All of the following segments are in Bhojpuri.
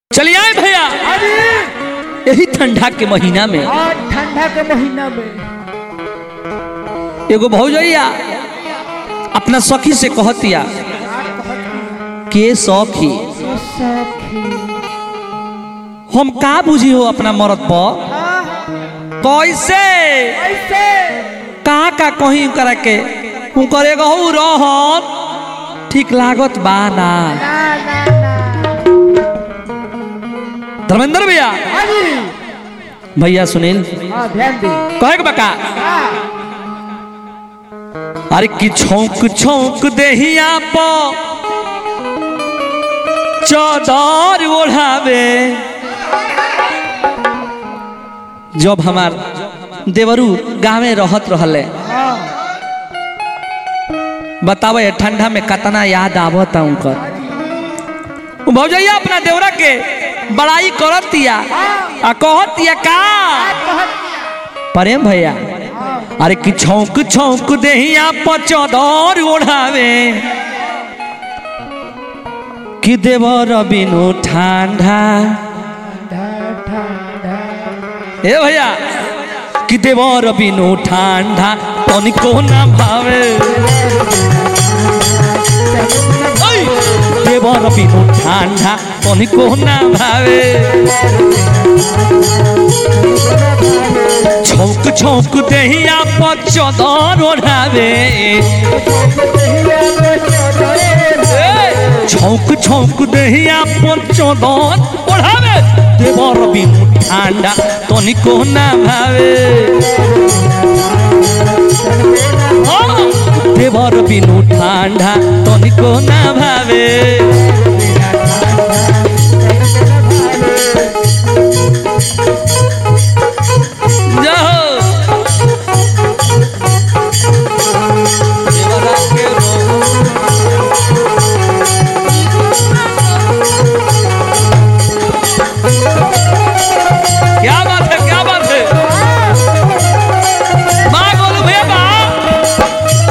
चलिए आए भैया अरे यही ठंडा के महीना में आज ठंडा के महीना में एगो भौजैया अपना सखी से कहतिया के सखी ओ सखी हम का बुझी हो अपना मरद पर कैसे ऐसे का का कहीं करा के उनकर एगो हऊ रहन ठीक लागत बा ना ना ना ना धर्मेंद्र भैया अरे भैया सुनील हाँ ध्यान दे कहे के बका हाँ अरे कि छौक छौक देहिया प चौदर ओढ़ावे जब हमार देवरू गाँवे रहत रहले हाँ बतावे ठंडा में कतना याद आवत उनकर उ भौजैया अपना देवरा के बड़ाई करतिया आ कहतिया का प्रेम भैया अरे कि छौक छौक देहिया पचदर ओढ़ावे कि देवर बिनु ठंडा ठंडा ठंडा ए भैया कि देवर बिनु ठंडा तनिको ना भावे ओइ, देवर बिनु ठंडा तनिको ना भावे छौक छौक देहिया पचदर ओढ़ावे छौक छौक देहिया पचदर ओढ़ावे देवर बिनु ठंडा तनिको ना भावे हाँ, देवर बिनु ठंडा तनिको ना भावे जाओ देवरा के रो क्या बात है क्या बात है माँ बोलो भैया माँ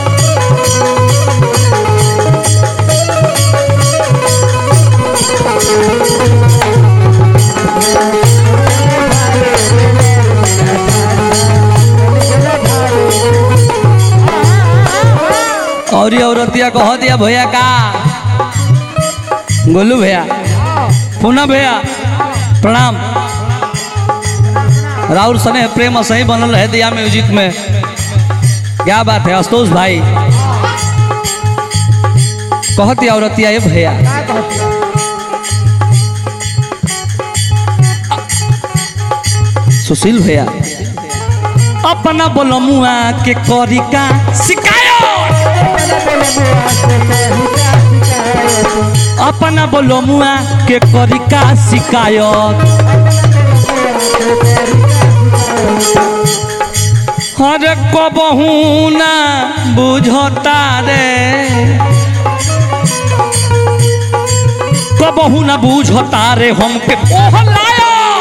और ये औरतिया कह दिया भैया का गोलू भैया पूना भैया प्रणाम राहुल सने प्रेम सही बनल है दिया म्यूजिक में क्या बात है आशुतोष भाई कहती औरतिया ये भैया सुशील भैया अपना बोलमुआ के करी का शिकायत अपना बोलमुआ के करी का शिकायत हर कबहू ना बुझता रे कबहू ना बुझता रे हमके ओह लाया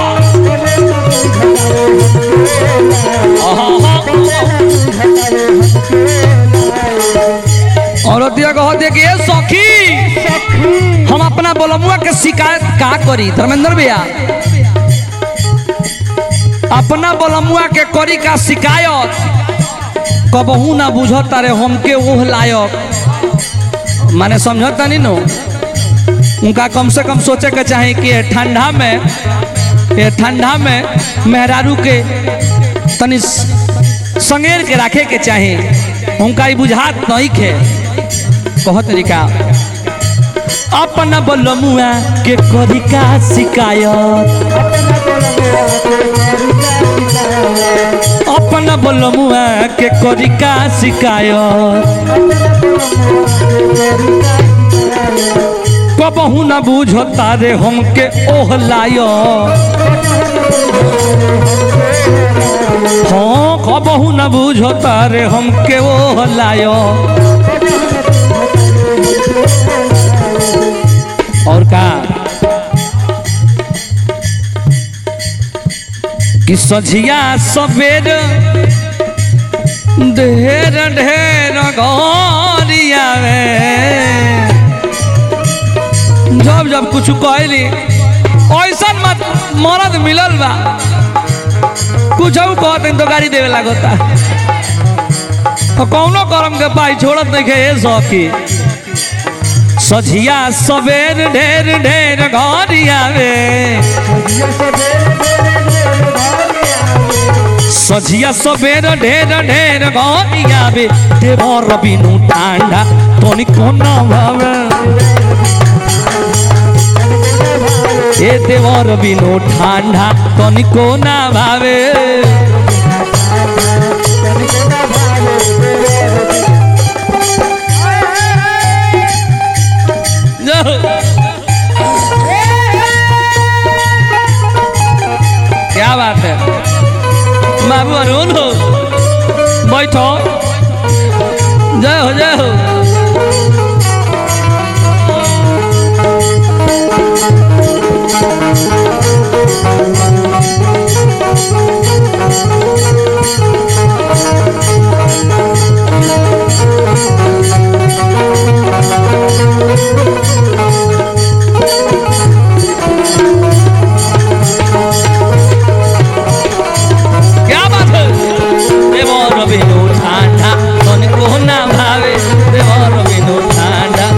औरतिया कह दे कि ए सखी हम अपना बोलमुआ के शिकायत का करी धर्मेंद्र भैया अपना बोलमुआ के करी का शिकायत कबहू ना बुझता रे हमके ओह लायक माने समझता नहीं नो उनका कम से कम सोचे के चाहे कि ये ठंडा में ये ठंडा में मेहरारू के तनी स- संगेर के रखे के चाहे उनका ई बुझात नहीं खे कह तरीका अपना बोलमुआ के करी का शिकायत अपना बोलमुआ के करी का शिकायत कबहू ना बुझता रे हमके ओह लायो हाँ कबहू ना बुझता रे हमके ओह लायो और का कि सझिया सवेर ढेर ढेर गरिया में जब जब कुछ कहली ऐसा मत मरद मिलल बा कुछ कहते तो गाड़ी देवे लागता तो कौनो करम के पाई छोड़त नहीं के ए सौखी सझिया सवेर ढेर ढेर घर आवे सझिया सवेर ढेर ढेर घर आवे देवर बिनु ठांडा तोनी कोना भावे ए देवर बिनु ठांडा तोनी कोना भावे क्या बात है बाबू अरुण हो बैठो जय हो जय हो क्या बात है देवर बिनु ठांडा तन को ना भावे देवर बिनु ठांडा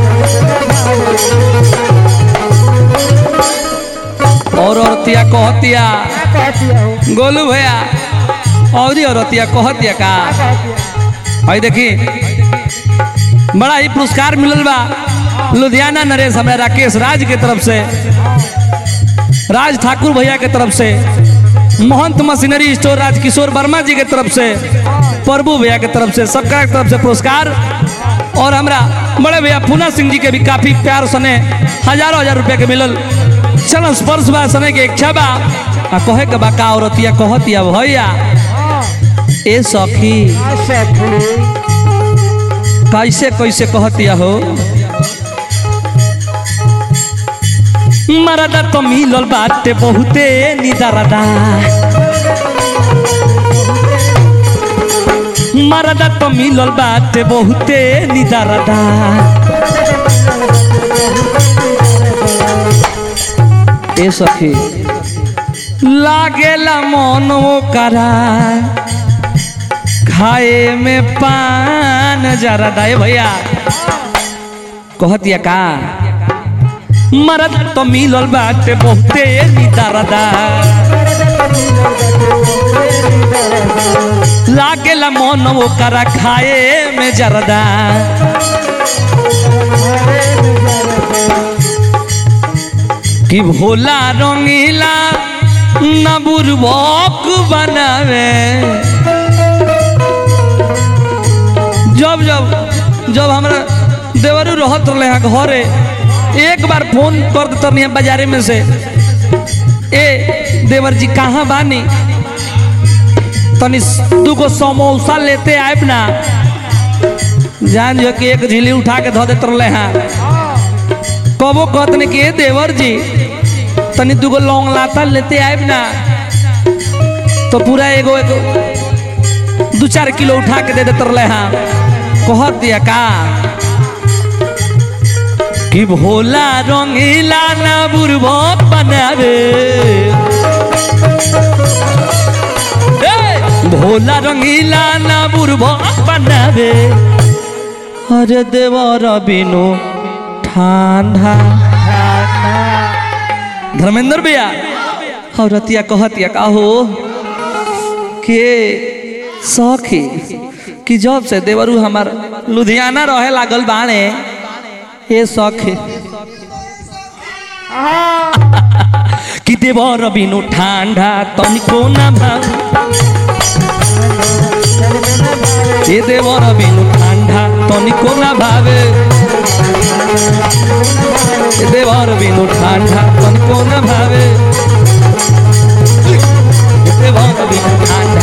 और औरतिया कहतिया गोलू भैया और औरतिया कहतिया का भाई देखी बड़ा ही पुरस्कार मिलल बा लुधियाना नरेश हमरा राकेश राज के तरफ से राज ठाकुर भैया के तरफ से महंत मशीनरी स्टोर राजकिशोर वर्मा जी के तरफ से प्रभु भैया के तरफ से सबका के तरफ से पुरस्कार और हमरा बड़े भैया पूना सिंह जी के भी काफी प्यार सने हजारों हजार रुपया के मिलल चलन स्पर्श बा सने के इच्छा बा आ कहे के बा का औरतिया कहतिया भैया ए सखी कैसे कैसे कहतिया हो मरदा तो मिलल बाटे बहुते निदरदा मरदा तो मिलल बाटे बहुते निदरदा ए सखी लागेला मन करा खाए में पान जरदा ए भैया कहतिया का मरद तो मिलल बाटे बहुते निदरदा लागेला मन ओकरा खाए में जरदा कि भोला रंगीला न बुरबक बनावे जब जब जब हमरा देवरू रहत रहे हैं घरे एक बार फोन कर देते नहीं बाजारे में से ए देवर जी कहाँ बानी तनी दूगो समोसा लेते आब ना जान जो कि एक झिली उठा के धो देते रहे हैं कबो कहतने कि ए देवर जी तनी दूगो लौंग लाता लेते आब ना तो पूरा एगो एगो दू चार किलो उठा के दे देते रहे हैं कहत दिया का कि भोला रंगीला ना बुरबक बनावे ए, भोला रंगीला ना बुरबक बनावे अरे देवर बिनु ठंडा धर्मेंद्र भैया और रतिया कहतिया का हो के सखी कि जब से देवरू हमार लुधियाना रहे लागल बाणे हे सखी कि देवर बिनु ठांडा तनिको ना भाव ए देवर बिनु ठांडा तनिको ना भावे ए देवर बिनु ठांडा तनिको ना भावे ए देवर बिनु ठांडा